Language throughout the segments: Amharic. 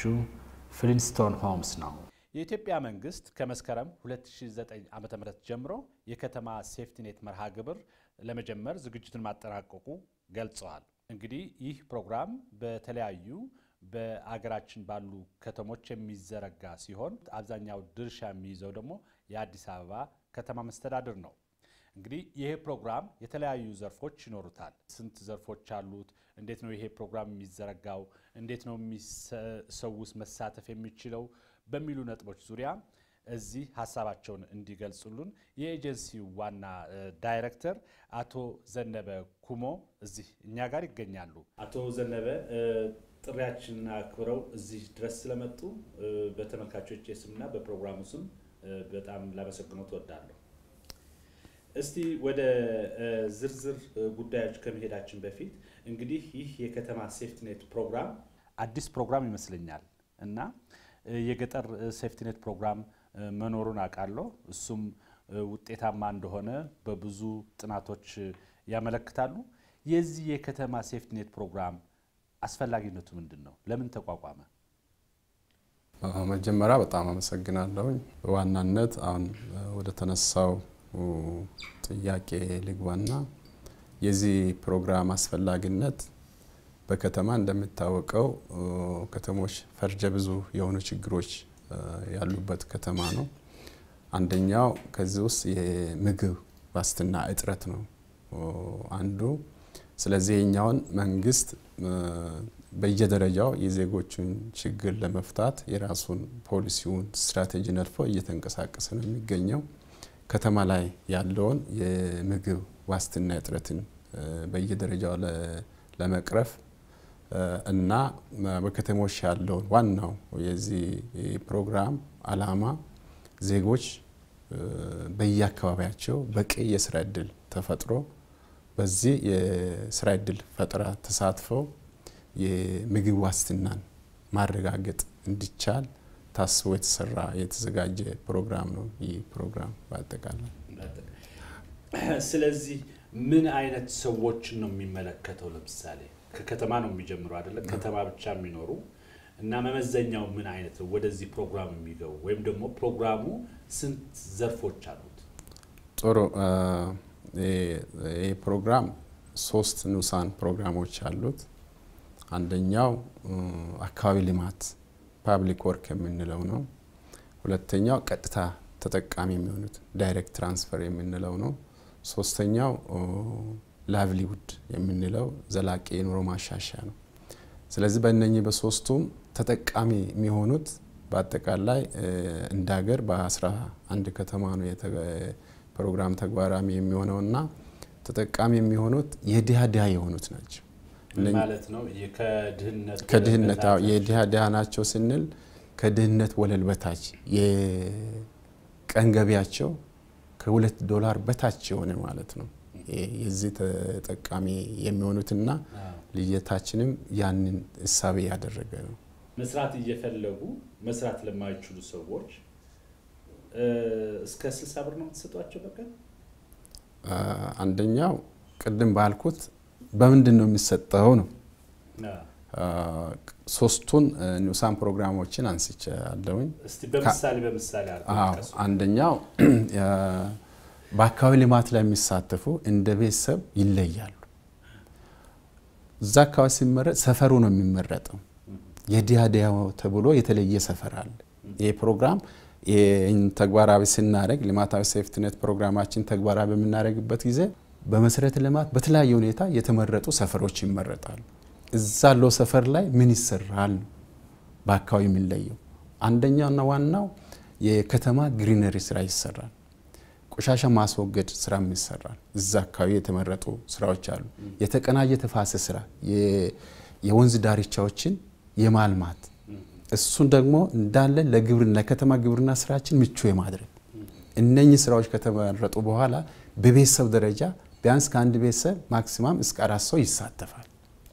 የተከበራችሁ ፍሊንስቶን ሆምስ ነው። የኢትዮጵያ መንግስት ከመስከረም 2009 ዓ.ም ጀምሮ የከተማ ሴፍቲኔት መርሃ ግብር ለመጀመር ዝግጅቱን ማጠናቀቁ ገልጸዋል። እንግዲህ ይህ ፕሮግራም በተለያዩ በአገራችን ባሉ ከተሞች የሚዘረጋ ሲሆን አብዛኛው ድርሻ የሚይዘው ደግሞ የአዲስ አበባ ከተማ መስተዳድር ነው። እንግዲህ ይሄ ፕሮግራም የተለያዩ ዘርፎች ይኖሩታል። ስንት ዘርፎች አሉት? እንዴት ነው ይሄ ፕሮግራም የሚዘረጋው? እንዴት ነው ሰውስ መሳተፍ የሚችለው? በሚሉ ነጥቦች ዙሪያ እዚህ ሀሳባቸውን እንዲገልጹልን የኤጀንሲው ዋና ዳይሬክተር አቶ ዘነበ ኩሞ እዚህ እኛ ጋር ይገኛሉ። አቶ ዘነበ ጥሪያችንን አክብረው እዚህ ድረስ ስለመጡ በተመልካቾች ስምና በፕሮግራሙ ስም በጣም ላመሰግኖት እወዳለሁ። እስቲ ወደ ዝርዝር ጉዳዮች ከመሄዳችን በፊት እንግዲህ ይህ የከተማ ሴፍቲኔት ፕሮግራም አዲስ ፕሮግራም ይመስለኛል እና የገጠር ሴፍቲኔት ፕሮግራም መኖሩን አውቃለሁ። እሱም ውጤታማ እንደሆነ በብዙ ጥናቶች ያመለክታሉ። የዚህ የከተማ ሴፍቲኔት ፕሮግራም አስፈላጊነቱ ምንድን ነው? ለምን ተቋቋመ? መጀመሪያ በጣም አመሰግናለሁኝ። በዋናነት አሁን ወደ ተነሳው ጥያቄ ልግባና የዚህ ፕሮግራም አስፈላጊነት በከተማ እንደሚታወቀው ከተሞች ፈርጀ ብዙ የሆኑ ችግሮች ያሉበት ከተማ ነው። አንደኛው ከዚህ ውስጥ የምግብ ዋስትና እጥረት ነው አንዱ። ስለዚህ የኛውን መንግስት በየደረጃው የዜጎቹን ችግር ለመፍታት የራሱን ፖሊሲውን ስትራቴጂ ነድፎ እየተንቀሳቀሰ ነው የሚገኘው። ከተማ ላይ ያለውን የምግብ ዋስትና እጥረትን በየደረጃው ለመቅረፍ እና በከተሞች ያለውን ዋናው የዚህ ፕሮግራም አላማ ዜጎች በየአካባቢያቸው በቂ የስራ እድል ተፈጥሮ በዚህ የስራ እድል ፈጠራ ተሳትፈው የምግብ ዋስትናን ማረጋገጥ እንዲቻል ታስቦ የተሰራ የተዘጋጀ ፕሮግራም ነው። ይህ ፕሮግራም በአጠቃላይ ስለዚህ ምን አይነት ሰዎችን ነው የሚመለከተው? ለምሳሌ ከከተማ ነው የሚጀምረው አይደለም? ከተማ ብቻ የሚኖሩ እና መመዘኛው ምን አይነት ነው ወደዚህ ፕሮግራም የሚገቡ ወይም ደግሞ ፕሮግራሙ ስንት ዘርፎች አሉት? ጥሩ። ይህ ፕሮግራም ሶስት ንዑሳን ፕሮግራሞች አሉት። አንደኛው አካባቢ ልማት ፓብሊክ ወርክ የምንለው ነው። ሁለተኛው ቀጥታ ተጠቃሚ የሚሆኑት ዳይሬክት ትራንስፈር የምንለው ነው። ሶስተኛው ላቭሊውድ የምንለው ዘላቂ የኑሮ ማሻሻያ ነው። ስለዚህ በእነኚህ በሶስቱም ተጠቃሚ የሚሆኑት በአጠቃላይ እንደ ሀገር በአስራ አንድ ከተማ ነው ፕሮግራም ተግባራዊ የሚሆነው እና ተጠቃሚ የሚሆኑት የድሃ ድሃ የሆኑት ናቸው። ማለት ነው ከድህነት የድሃ ድሃ ናቸው ስንል ከድህነት ወለል በታች የቀን ገቢያቸው ከሁለት ዶላር በታች የሆነ ማለት ነው። የዚህ ተጠቃሚ የሚሆኑትና ልየታችንም ያንን እሳቤ ያደረገ ነው። መስራት እየፈለጉ መስራት ለማይችሉ ሰዎች እስከ ስልሳ ብር ነው የምትሰጧቸው በቀን? አንደኛው ቅድም ባልኩት በምንድን ነው የሚሰጠው ነው። ሶስቱን ንዑሳን ፕሮግራሞችን አንስቼ አለውኝ። እስቲ በምሳሌ በምሳሌ አንደኛው በአካባቢ ልማት ላይ የሚሳተፉ እንደ ቤተሰብ ይለያሉ። እዛ አካባቢ ሲመረጥ ሰፈሩ ነው የሚመረጠው። የዲያ ዲያ ተብሎ የተለየ ሰፈር አለ። ይህ ፕሮግራም ተግባራዊ ስናደርግ ልማታዊ ሴፍትኔት ፕሮግራማችን ተግባራዊ በምናደርግበት ጊዜ በመሰረተ ልማት በተለያየ ሁኔታ የተመረጡ ሰፈሮች ይመረጣሉ። እዛ ያለው ሰፈር ላይ ምን ይሰራል? በአካባቢ የሚለየው አንደኛውና ዋናው የከተማ ግሪነሪ ስራ ይሰራል። ቆሻሻ ማስወገድ ስራም ይሰራል። እዛ አካባቢ የተመረጡ ስራዎች አሉ። የተቀናጀ ተፋሰስ ስራ፣ የወንዝ ዳርቻዎችን የማልማት እሱን ደግሞ እንዳለ ለግብርና ለከተማ ግብርና ስራችን ምቹ የማድረግ እነኚህ ስራዎች ከተመረጡ በኋላ በቤተሰብ ደረጃ ቢያንስ ከአንድ ቤተሰብ ማክሲማም እስከ አራት ሰው ይሳተፋል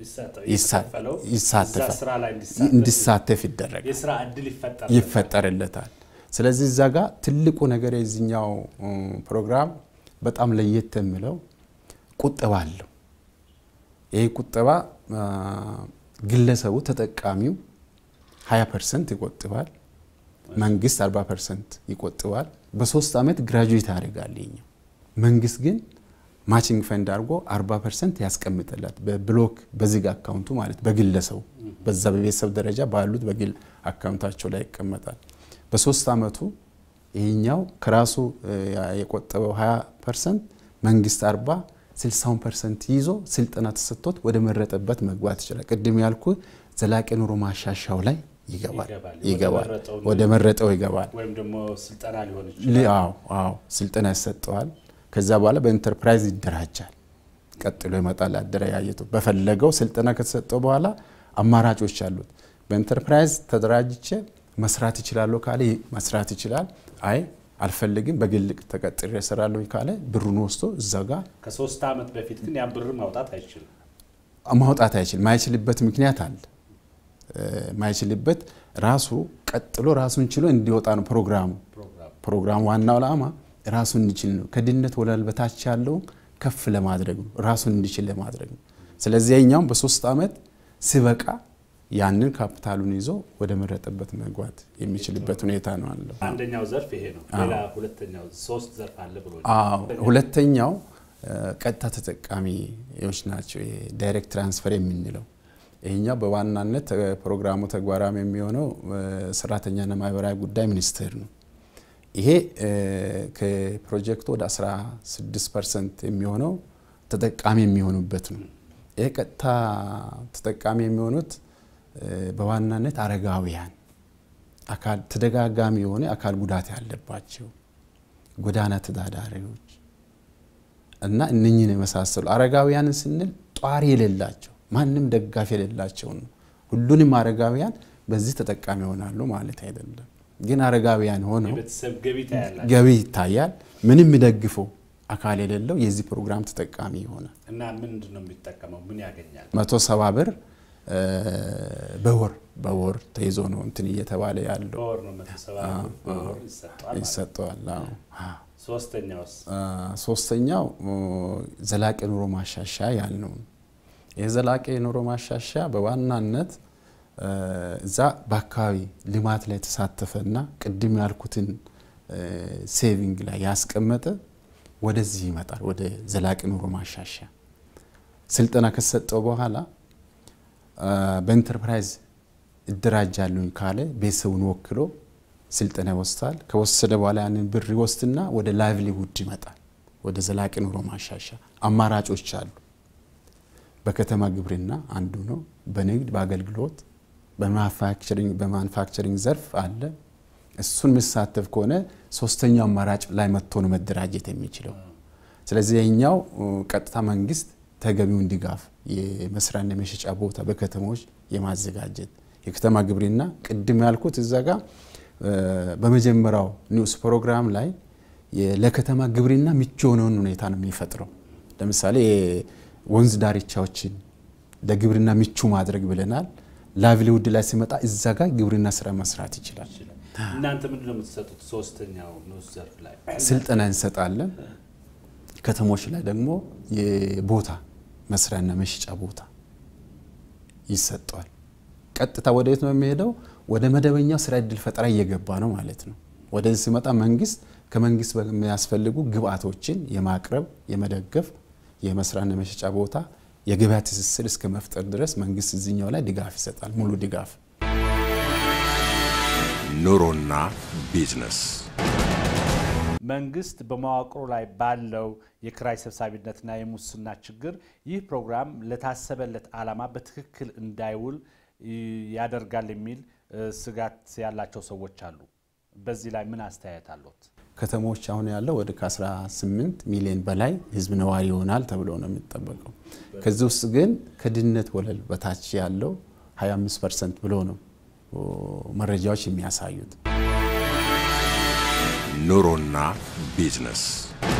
ይሳተፋል እንዲሳተፍ ይደረጋል፣ የስራ እድል ይፈጠርለታል። ስለዚህ እዛ ጋር ትልቁ ነገር የዚህኛው ፕሮግራም በጣም ለየት የሚለው ቁጠባ አለው። ይህ ቁጠባ ግለሰቡ ተጠቃሚው 20 ፐርሰንት ይቆጥባል። መንግስት 40 ፐርሰንት ይቆጥባል። በሶስት ዓመት ግራጁዌት ያደርጋል ይኛው። መንግስት ግን ማቺንግ ፈንድ አድርጎ 40 ፐርሰንት ያስቀምጥላት በብሎክ በዝግ አካውንቱ ማለት በግለሰቡ በዛ በቤተሰብ ደረጃ ባሉት በግል አካውንታቸው ላይ ይቀመጣል። በሶስት ዓመቱ ይህኛው ከራሱ የቆጠበው 20 ፐርሰንት መንግስት 40 60 ፐርሰንት ይዞ ስልጠና ተሰጥቶት ወደ መረጠበት መግባት ይችላል። ቅድም ያልኩ ዘላቂ ኑሮ ማሻሻው ላይ ይገባል ይገባል ወደ መረጠው ይገባል። ወይም ደግሞ ስልጠና ሊሆን ሊ- ይችላል። አዎ አዎ ስልጠና ይሰጠዋል። ከዛ በኋላ በኢንተርፕራይዝ ይደራጃል። ቀጥሎ ይመጣል አደረጃጀቱ። በፈለገው ስልጠና ከተሰጠው በኋላ አማራጮች አሉት። በኢንተርፕራይዝ ተደራጅቼ መስራት ይችላለሁ ካለ መስራት ይችላል። አይ አልፈልግም በግል ተቀጥሬ እሰራለሁ ካለ ብሩን ወስዶ እዛ ጋር ከሶስት ዓመት በፊት ግን ያን ብር ማውጣት አይችልም። ማውጣት አይችል ማይችልበት ምክንያት አለ። ማይችልበት ራሱ ቀጥሎ ራሱን ችሎ እንዲወጣ ነው ፕሮግራሙ። ፕሮግራም ፕሮግራሙ ዋናው ዓላማ ራሱን እንዲችል ነው። ከድህነት ወለል በታች ያለውን ከፍ ለማድረግ ነው። ራሱን እንዲችል ለማድረግ ነው። ስለዚህ የኛውም በሶስት ዓመት ሲበቃ ያንን ካፒታሉን ይዞ ወደ መረጠበት መግባት የሚችልበት ሁኔታ ነው አለው። አንደኛው ዘርፍ ይሄ ነው። ሌላ ሁለተኛው ሶስት ዘርፍ አለ ብሎ አዎ ሁለተኛው እ፣ ቀጥታ ተጠቃሚዎች ናቸው። ይሄ ዳይሬክት ትራንስፈር የምንለው ይሄኛው በዋናነት እ፣ ፕሮግራሙ ተግባራዊ የሚሆነው እ፣ ሰራተኛና ማህበራዊ ጉዳይ ሚኒስቴር ነው። ይሄ እ፣ ከፕሮጀክቱ ወደ 16 ፐርሰንት የሚሆነው ተጠቃሚ የሚሆኑበት ነው። ይሄ ቀጥታ ተጠቃሚ የሚሆኑት እ፣ በዋናነት አረጋውያን አካል ተደጋጋሚ የሆነ አካል ጉዳት ያለባቸው ጎዳና ተዳዳሪዎች እና እነኝህን የመሳሰሉ አረጋውያንን ስንል ጧሪ የሌላቸው ማንም ደጋፊ የሌላቸው ነው። ሁሉንም አረጋውያን በዚህ ተጠቃሚ ይሆናሉ ማለት አይደለም። ግን አረጋውያን ሆነው የቤተሰብ ገቢ ታያላችሁ ገቢ ይታያል። ምንም የሚደግፈው አካል የሌለው የዚህ ፕሮግራም ተጠቃሚ ይሆናል። እና ምንድን ነው የሚጠቀመው? ምን ያገኛል? መቶ ሰባ ብር እ፣ በወር በወር ተይዞ ነው እንትን እየተባለ ያለው በወር ነው መቶ ሰባ ብር በወር ይሰጠዋል ማለት ነው። ይሰጠዋል። አዎ። ሶስተኛውስ አ፣ ሶስተኛው ኦ፣ ዘላቂ ኑሮ ማሻሻያ ያልነው ነው። ይህ ዘላቂ ኑሮ ማሻሻያ በዋናነት እ፣ እዛ በአካባቢ ልማት ላይ የተሳተፈና ቅድም ያልኩትን እ፣ ሴቪንግ ላይ ያስቀመጠ ወደዚህ ይመጣል። ወደ ዘላቂ ኑሮ ማሻሻያ ስልጠና ከተሰጠው በኋላ አ፣ በኢንተርፕራይዝ እደራጃለሁኝ ካለ ቤተሰቡን ወክሎ ስልጠና ይወስዳል። ከወሰደ በኋላ ያንን ብር ይወስድና ወደ ላይቭሊሁድ ይመጣል። ወደ ዘላቂ ኑሮ ማሻሻያ አማራጮች አሉ። በከተማ ግብርና አንዱ ነው። በንግድ በአገልግሎት በማኑፋክቸሪንግ በማኑፋክቸሪንግ ዘርፍ አለ። እሱን የሚሳተፍ ከሆነ ሶስተኛው አማራጭ ላይ መጥቶ ነው መደራጀት የሚችለው። ስለዚህ የኛው ቀጥታ መንግስት ተገቢውን ድጋፍ የመስሪያና የመሸጫ ቦታ በከተሞች የማዘጋጀት የከተማ ግብርና ቅድም ያልኩት እዛ ጋር እ፣ በመጀመሪያው ኒውስ ፕሮግራም ላይ የ- ለከተማ ግብርና ምቹ የሆነውን ሁኔታ ነው የሚፈጥረው። ለምሳሌ የወንዝ ዳርቻዎችን ለግብርና ምቹ ማድረግ ብለናል። ላይቭሊሁድ ላይ ሲመጣ እዛ ጋር ግብርና ስራ መስራት ይችላል። እናንተ ምንድን ነው የምትሰጡት? ሶስተኛው ንዑስ ዘርፍ ላይ ስልጠና እንሰጣለን። ከተሞች ላይ ደግሞ የቦታ መስሪያና መሸጫ ቦታ ይሰጠዋል። ቀጥታ ወደ የት ነው የሚሄደው? ወደ መደበኛው ስራ እድል ፈጠራ እየገባ ነው ማለት ነው። ወደዚህ ሲመጣ መንግስት ከመንግስት በሚያስፈልጉ ግብአቶችን የማቅረብ የመደገፍ የመስሪያና መሸጫ ቦታ የገበያ ትስስር እስከ መፍጠር ድረስ መንግስት እዚኛው ላይ ድጋፍ ይሰጣል፣ ሙሉ ድጋፍ። ኑሮና ቢዝነስ መንግስት በመዋቅሩ ላይ ባለው የክራይ ሰብሳቢነትና የሙስና ችግር ይህ ፕሮግራም ለታሰበለት ዓላማ በትክክል እንዳይውል እ, ያደርጋል የሚል እ, ስጋት ያላቸው ሰዎች አሉ። በዚህ ላይ ምን አስተያየት አሉት? ከተሞች አሁን ያለው ወደ ከ18 ሚሊዮን በላይ ህዝብ ነዋሪ ይሆናል ተብሎ ነው የሚጠበቀው። ከዚህ ውስጥ ግን ከድህነት ወለል በታች ያለው 25 ፐርሰንት ብሎ ነው ኦ፣ መረጃዎች የሚያሳዩት። ኑሮና ቢዝነስ